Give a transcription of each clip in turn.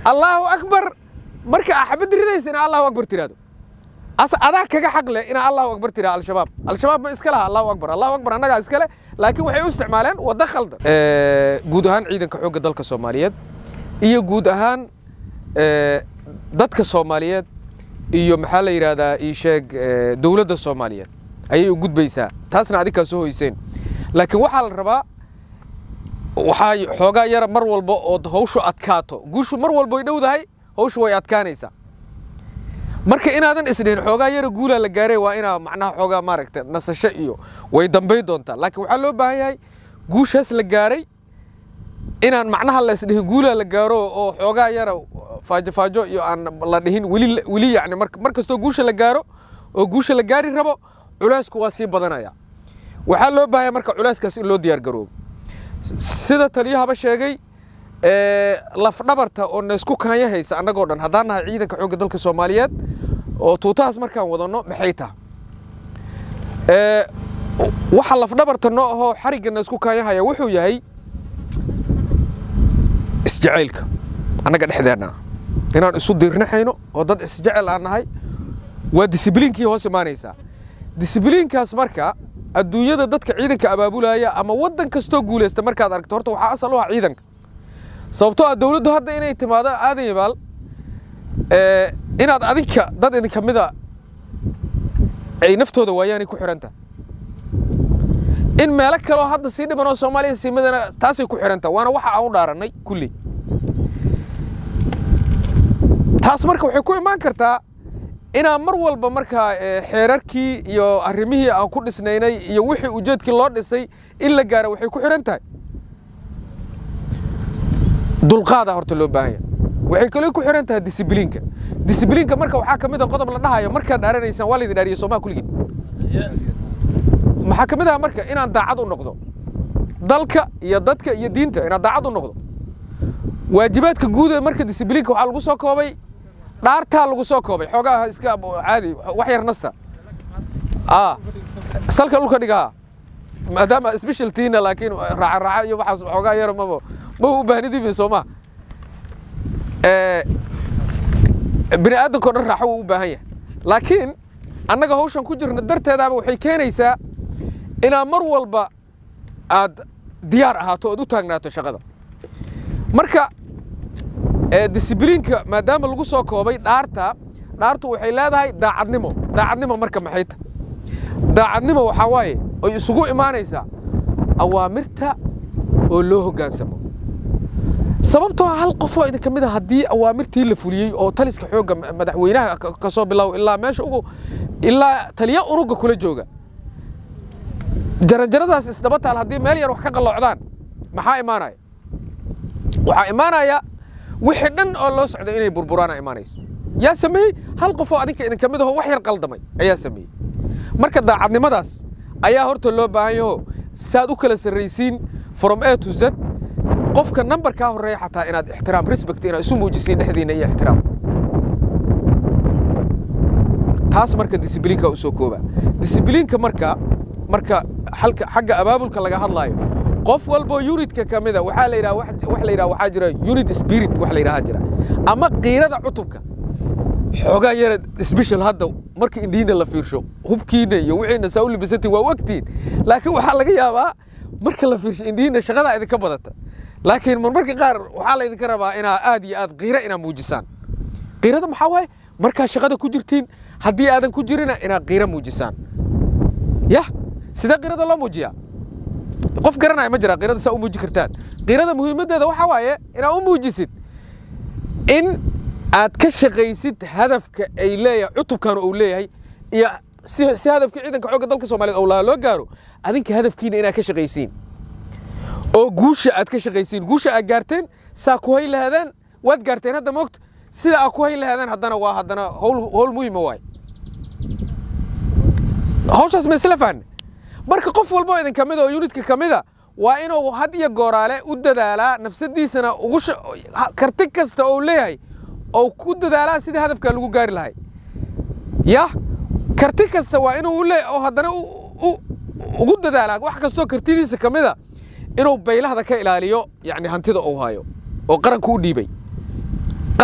allaahu akbar marka aa xabad ridaysa inaa allahu akbar tiraahdo as adaa kaga xaq leh inaa allahu akbar tiraa al-shabaab al-shabaab ma iska laha allahu akbar allahu akbar annagaa iska leh laakiin waxay u isticmaaleen waddo khaldan guud ahaan ciidanka xoogga dalka soomaaliyeed iyo guud ahaan dadka soomaaliyeed iyo maxaa la yidhaahdaa ii sheeg dowladda soomaaliyeed ayay u gudbaysaa taasna adinkaa soo hoyseen laakiin waxaa la rabaa waxaa xoogaa yara mar walba oo hawshu adkaato guushu mar walba way dhowdahay hawshu way adkaanaysaa marka inaadan isdhihin xoogaa yara guulaa la gaaray waa inaa macnaha xoogaa maaragta nasasho iyo way dambay doontaa laakiin waxaa loo baahan yahay guushaas la gaaray inaan macnaha la isdhihin guulaa la gaaro oo xoogaa yara faajo faajo iyo aan la dhihin weli weli yacni mar kastoo guusha la gaaro oo guusha la gaari rabo culaysku waa sii badanaya waxaa loo baahanya marka culayskaas in loo diyaar garoobo sida taliyahaba sheegay lafdhabarta oo naysku kaanya haysa annagoo dhan haddaan nahay ciidanka xoogga dalka soomaaliyeed oo tuutahaas markaan wadanno maxay taha waxa lafdhabarta noo ahoo xarigga naysku kaanya haya wuxuu yahay isjacaylka annaga dhexdeenna inaan isu diirnaxayno oo dad isjecel aan nahay waa disibliinkii hoos imaanaysaa disibliinkaas marka adduunyada dadka ciidanka abaabulaya ama waddan kastoo guulaysta markaad aragto horta waxaa asal u ah ciidanka sababtoo ah dowladdu hadda inay timaado aadan yabaal inaad adinka dad idinka mida ay naftooda waayaanay ku xidhan tahay in meelo kaleo hadda sii dhiman oo soomaaliya sii midana taasay ku xidhan tahay waana waxa aan u dhaarannay kulley taas marka waxay ku imaan kartaa inaan mar walba markaa xeerarkii iyo arrimihii aan ku dhisnaynay iyo wixii ujeedkii loo dhisay in la gaaro waxay ku xidhan tahay dulqaadaa horta loo baahan yahay waxay kaloo ku xidhan tahay disibliinka disibliinka marka waxaa ka mid a qodob la dhahayo markaad dhaaranaysaan waa laydin dhaariye soomaa kulligiin maxaa ka mid ah marka inaan daacad u noqdo dalka iyo dadka iyo diinta inaan daacad u noqdo waajibaadka guud ee marka disibliinka waxaa lagu soo koobay dhaartaa lagu soo koobay xoogaa iska caadi wax yar nasta salka dhulka dhigaha maadaama specialtiina laakiin raaca raaca iyo waxaas xoogaa yar maba maba u baahnidibin sooma bini aadamka o dhan raaxo wuu u baahan yahay laakiin annaga hawshan ku jirna darteedaaba waxay keenaysaa inaad mar walba aad diyaar ahaato ood u taagnaato shaqada marka disibliinka maadaama lagu soo koobay dhaarta dhaartu waxay leedahay daacadnimo daacadnimo marka maxay ta daacadnimo waxaa waaye oy isugu imaanaysaa awaamirta oo loo hoggaansamo sababtoo hal qofoo idinka mid a haddii awaamirtii la fuliyey oo taliska xoogga madaxweynaha ka soo bilow ilaa meesha ugu ilaa taliya unuga kula jooga jaranjaradaas isdaba taal haddii meel yar wax ka qalloocdaan maxaa imaanaya waxaa imaanaya wixii dhan oo loo socdo inay burburaana imaanaysa yaa sameeyey hal qofoo adinka idinka mid aho wax yar qaldamay ayaa sameeyey marka daacadnimadaas ayaa horta loo baahan yaho saad u kala sarraysiin from a to z qofka nambarkaa horreeya xataa inaad ixtiraam respect inaad isu muujisiin dhexdiinna iyo ixtiraam taas marka disibliinka u soo kooba disibliinka marka marka halka xagga abaabulka laga hadlaayo qof walboo unitka ka mida waxaa la yidhaha wax la yidhaha waxaa jira unit spirit wax la yidhaha jira ama qiirada cutubka xoogaa yara special hadda marka indhiina la fiirsho hubkiina iyo wixiina saa u libisantiin waa wagtiin laakiin waxaa laga yaabaa marka la fiirsho indhiina shaqadaa idinka badata laakiin marmarka qaar waxaa laydinka rabaa inaa aad iyo aad qiiro inaa muujisaan qiirada maxaa waaye markaa shaqada ku jirtiin haddii aadan ku jirina inaad qiiro muujisaan yah sidee qiirada loo muujiyaa qof garanaya ma jira qiirada saa u muuji kartaan qiirada muhiimaddeeda waxaa waaye inaad u muujisid in aad ka shaqaysid hadafka ay leeyahay cutubkan uu leeyahay iyo si si hadafkii ciidanka xoogga dalka soomaaliyeed owlaha loo gaaro adinka hadafkiina inaad ka shaqaysiin oo guusha aad ka shaqaysiin guusha aad gaarteen saa ku hay lahaadaan waad gaarteen hadda moogta sida aad ku hay lahaadaan haddana waa haddana howl howl muhiima waaye hawshaas ma isla fahanne marka qof walba oo idin ka mid oo unitka ka mida waa inuu had iyo gooraale u dadaalaa nafsadiisana ugu karti kasta oo leeyahay oo ku dadaalaa sidii hadafkaa lagu gaari lahay yah karti kasta waa inuu le oo haddana ugu dadaalaa wax kastoo kartidiisa ka mida inuu baylahda ka ilaaliyo yani hantida uu hayo oo qaranku u dhiibay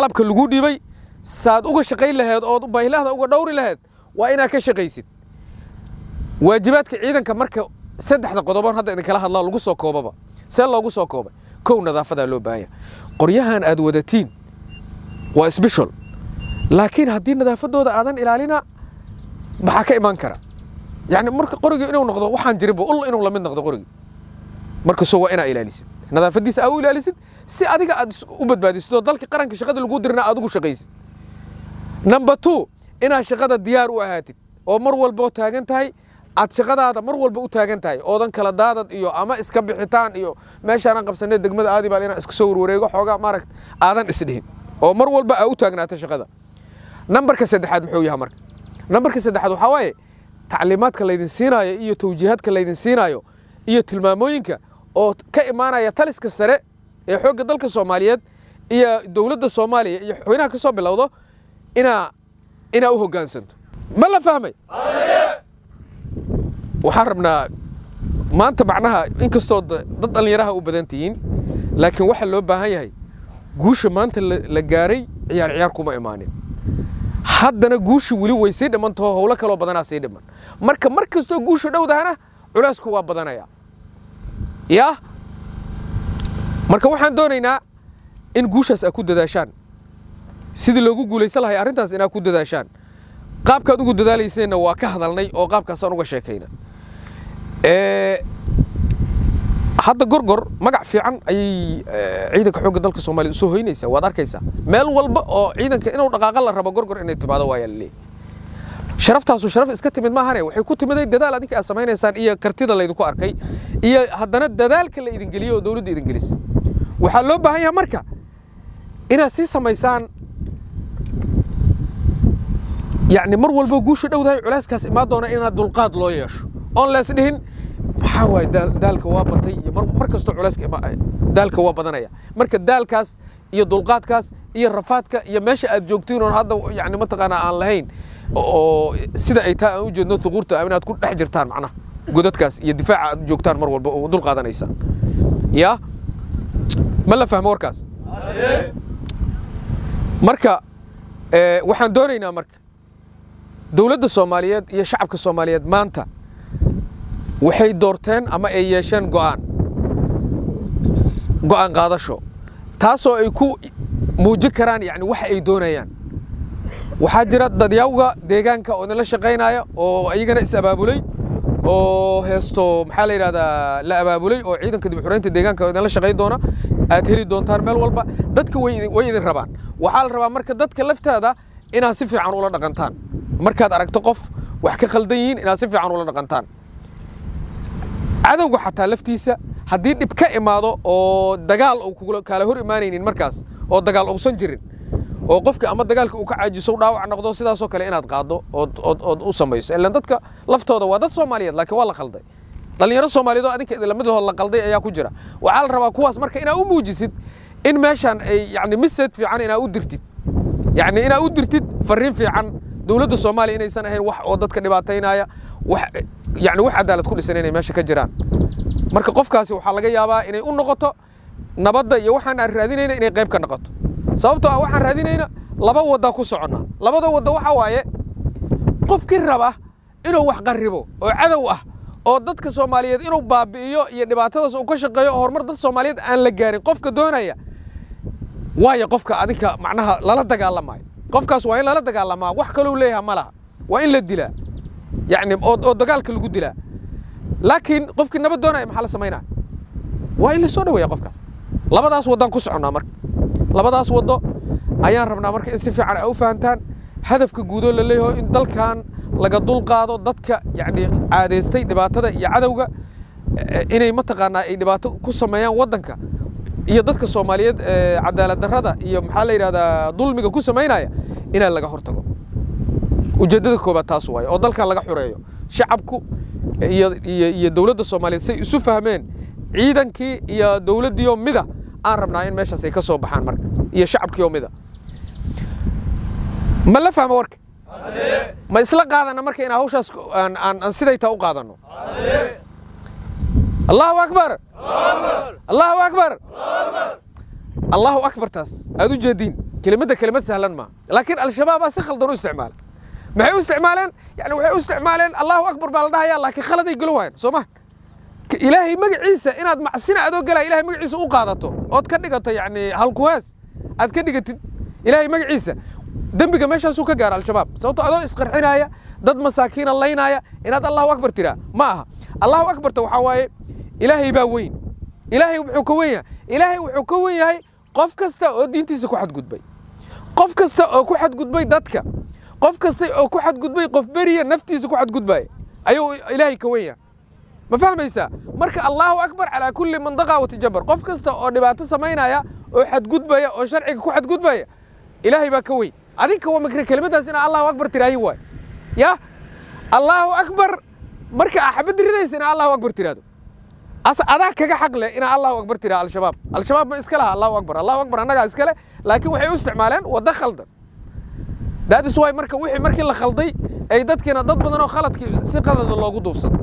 qalabka lagu dhibay saad uga shaqayn laheed ood baahilahda uga dhowri laheed waa inaad ka shaqaysid waajibaadka ciidanka marka saddexda qodoboon hadda idinkala hadlaa lagu soo koobaba see loogu soo koobay kow nadaafadaa loo baahanya qoryahan aad wadatiin waa sbeshal laakiin haddii nadaafadooda aadan ilaalina maxaa ka imaan kara yani marka qorigii inuu noqdo waxaan jirinba ul inuu lamid noqdo qorigii markasoo waa inaa ilaalisid nadaafadiisa aa u ilaalisid si adiga aad u badbaadisid oo dalka qaranka shaqada lagu dirina aad ugu shaqaysid number two inaad shaqada diyaar u ahaatid oo mar walba taagan tahay aad shaqadaada mar walba u taagan tahay oodan kala daadad iyo ama iska bixitaan iyo meeshaanan qabsanay degmada aadi baa inaan iska soo warwareego xoogaa maaragt aadan isdhihin oo mar walba aa u taagnaato shaqada nambarka saddexaad muxuu yahay marka nambarka saddexaad waxaa waaye tacliimaadka laydin siinaayo iyo tawjiihaadka laydin siinaayo iyo tilmaamooyinka oo ka imaanaya taliska sare ee xoogga dalka soomaaliyeed iyo dowladda soomaaliya iyo xubinaha ka soo bilowdo inaa inaa u hoggaansanto ma la fahmay waxaan rabnaa maanta macnaha inkastoo dad dhallinyaraha u badan tihiin laakiin waxaa loo baahan yahay guusha maanta la gaaray ciyaar ciyaar kuma imaanin haddana guushi weli way sii dhimantaho howlo kaloo badanaa sii dhiman marka mar kastoo guusha dhowdahana culaysku waa badanaya yaa marka waxaan doonaynaa in guushaas aad ku dadaashaan sidii loogu guulaysan lahay arrintaas inaad ku dadaashaan qaabkaad ugu dadaalayseenna waa ka hadalnay oo qaabkaasaan uga sheekayna hadda gorgor magac fiican ayay ciidanka xoogga dalka soomaaliya usoo hoynaysaa waad arkaysaa meel walba oo ciidanka inuu dhaqaaqa la rabo gorgor inay timaado waayaa laleeyahy sharaftaasu sharaf iska timid maahane waxay ku timiday dadaal adinka aad samaynaysaan iyo kartida laydinku arkay iyo haddana dadaalka la idin geliyey oo dowladda idin gelisay waxaa loo baahan yahay marka inaad sii samaysaan yacni mar walba guusha dhowdahay culeyskaas imaan doona inaad dulqaad loo yeesho oon lees dhihin maxaa waaye daalka waa batay iyo mar kastoo culeyska daalka waa badanaya marka daalkaas iyo dulqaadkaas iyo rafaadka iyo meesha aad joogtiin oon hadda yani mataqaanaa aan lahayn oo sida ay taa aan u jeedno thuquurta inaad ku dhex jirtaan macnaha godadkaas iyo difaaca aad joogtaan mar walba oo dul qaadanaysaan yaa ma la fahmo warkaas marka waxaan doonaynaa marka dowladda soomaaliyeed iyo shacabka soomaaliyeed maanta waxay doorteen ama ay yeesheen go'aan go'aan qaadasho taasoo ay ku muujin karaan yani waxa ay doonayaan waxaa jira dadyawga deegaanka oo idinla shaqaynaya oo iyagana is abaabulay oo heesto maxaa la yidhahdaa la abaabulay oo ciidanka dib xuraynta deegaanka oo idinla shaqayn doona aad heli doontaan meel walba dadka way way idin rabaan waxaa la rabaa marka dadka laftaada inaad si fiican ula dhaqantaan markaad aragto qof wax ka khaldan yihiin inaad si fiican ula dhaqantaan cadowga xataa laftiisa haddii dhib ka imaado oo dagaal uu kaala hor imaanaynin markaas oo dagaal uusan jirin oo qofka ama dagaalka uu ka caajiso dhaawac noqdo sidaasoo kale inaad qaaddo ood ood u samayso ilaan dadka laftooda waa dad soomaaliyeed laakiin waa la qalday dhallinyaro soomaaliyeed oo adinka idinla midlahood la qalday ayaa ku jira waxaa la rabaa kuwaas marka inaad u muujisid in meeshaan ay yani mised fiican inaad u dirtid yacni inaad u dirtid fariin fiican dowladda soomaaliya inaysan ahayn wax oo dadka dhibaataynaya wax yani wax cadaalad ku dhisan inay meesha ka jiraan marka qofkaasi waxaa laga yaabaa inay u noqoto nabadda iyo waxaan aan raadinayna inay qayb ka noqoto sababtoo ah waxaan raadinayna laba waddaa ku soconnaa labada wadda waxa waaye qofkii raba inuu wax qarribo oo cadow ah oo dadka soomaaliyeed inuu baabi'iyo iyo dhibaatadaas uu ka shaqeeyo oo horumar dad soomaaliyeed aan la gaarin qofka doonaya waayo qofka adinka macnaha lala dagaalamayo qofkaas waa in lala dagaalamaa wax kalou leeyaha ma laha waa in la dilaa yacni oo oo dagaalka lagu dilaa laakiin qofkii nabad doonaya maxaa la samaynaya waa in la soo dhaweeya qofkaas labadaas waddaan ku soconnaa marka labadaas waddo ayaan rabnaa marka in si fiican ay u fahantaan hadafka guudoo la leeyaho in dalkan laga dulqaado dadka yacni caadaystay dhibaatada iyo cadowga inay mataqaanaa ay dhibaato ku sameeyaan waddanka iyo dadka soomaaliyeed cadaalad darrada iyo maxaa la yidhahdaa dulmiga ku samaynaya inaa laga hortago ujeeddada koobaad taas waaye oo dalkan laga xureeyo shacabku iyo iyo iyo dowladda soomaaliyeed say isu fahmeen ciidankii iyo dowladdiioo mida aan rabnaa in meeshaas ay ka soo baxaan marka iyo shacabkii oo mida ma la fahmo warka ma isla qaadana marka inaan hawshaas aan aan aan siday taa u qaadanno allahu akbar allahu akbar allahu akbar taas aad u jeediin kelimadda kelimad sahlan maaha laakiin al-shabaabaa si khaldan u isticmaala maxay u isticmaaleen yani waxay u isticmaaleen allahu akbar baa la dhahaya laakiin khaladay gelo waayeen soo ma ilaahay magaciisa inaad macsina adoo galaya ilahay magaciisa u qaadato ood ka dhigato yani halkuhaas aad ka dhigatid ilaahay magaciisa dembiga meeshaasuu ka gaara al-shabaab sababto adoo isqarxinaya dad masaakiina laynaya inaad allahu akbar tiraa ma aha allahu akbarta waxaa waaye ilaahay baa weyn ilaahay wuxuu ka wen yahay ilaahay wuxuu ka wen yahay qof kasta oo diintiisa ku xadgudbay qof kasta oo ku xadgudbay dadka qof kasta oo ku xadgudbay qof beriya naftiisa ku xadgudbaya ayuu ilaahay ka wen yahay ma fahmaysaa marka allahu akbar calaa kulli mandaqa watajabar qof kasta oo dhibaato samaynaya oo xadgudbaya oo sharciga ku xadgudbaya ilaahay baa ka weyn adinka waa makre kelimadaas inaa allahu akbar tiraahin waay ya allahu akbar marka aa xabadda ridaysa inaa allahu akbar tiraado adaa kaga xaq leh inaa allahu akbar tiraa al-shabaab al-shabaab ma iska laha allahu akbar allahu akbar annagaa iskale laakiin waxay u isticmaaleen waddo khaldan daadis waay marka wixii markii la khalday ay dadkiina dad badan oo khaladkii si qalada loogu duufsado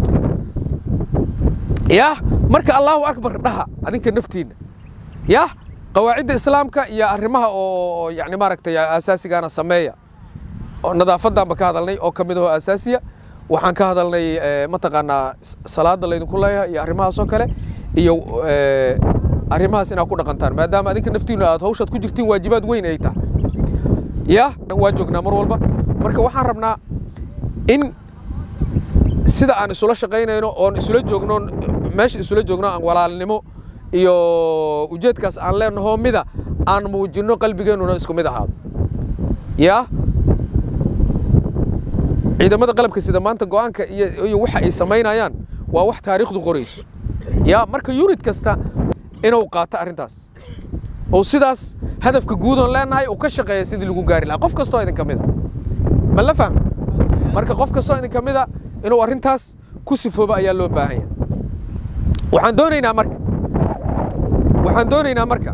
yah marka allahu akbar dhaha adinka naftiinna yah qawaacidda islaamka iyo arrimaha oo yani maaragtay asaasigaana sameeya oo nadaafadanba ka hadalnay oo ka mid ahoo asaasiya waxaan ka hadalnay mataqaanaa salaada laydinku leeyahay iyo arrimahaas oo kale iyo arrimahaas inaad ku dhaqantaan maadaama adinka naftiinu aad hawshaad ku jirtiin waajibaad weyn ay tahay yah waa joognaa mar walba marka waxaan rabnaa in sida aan isula shaqaynayno oon isula joogno meesha isula joogno aan walaalnimo iyo ujeedkaas aan leenaho mida aan muujinno qalbigeennuna isku mid ahaado yaa ciidamada qalabka sida maanta go'aanka iyo waxa ay samaynayaan waa wax taariikhdu qorayso yaa marka yunid kasta inuu qaato arrintaas oo sidaas hadafka guudoon leenahay uu ka shaqeeya sidii lagu gaari lahaa qof kastoo idin ka mida ma la fahmi marka qof kastoo idin ka mida inuu arrintaas ku sifoobo ayaa loo baahanya waxaan doonaynaa marka waxaan doonaynaa marka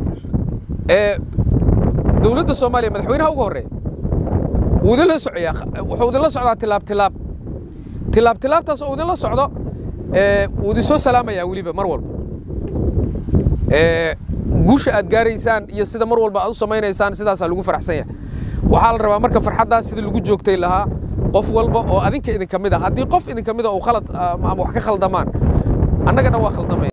dowladda soomaaliya madaxweynaha ugu horreeya wuu idinla socoyaa wuxuu idinla socdaa tilaab tilaab tilaab tilaabtaas oo idinla socdo wuu idin soo salaamayaa weliba mar walba guusha aad gaaraysaan iyo sida mar walba aad u samaynaysaan sidaasaa lagu faraxsan yahay waxaa la rabaa marka farxaddaas sidii lagu joogtay lahaa qof walba oo adinka idinka mid a haddii qof idinka mid a uu khalad ama wax ka khaldamaan annagana waa khaldamay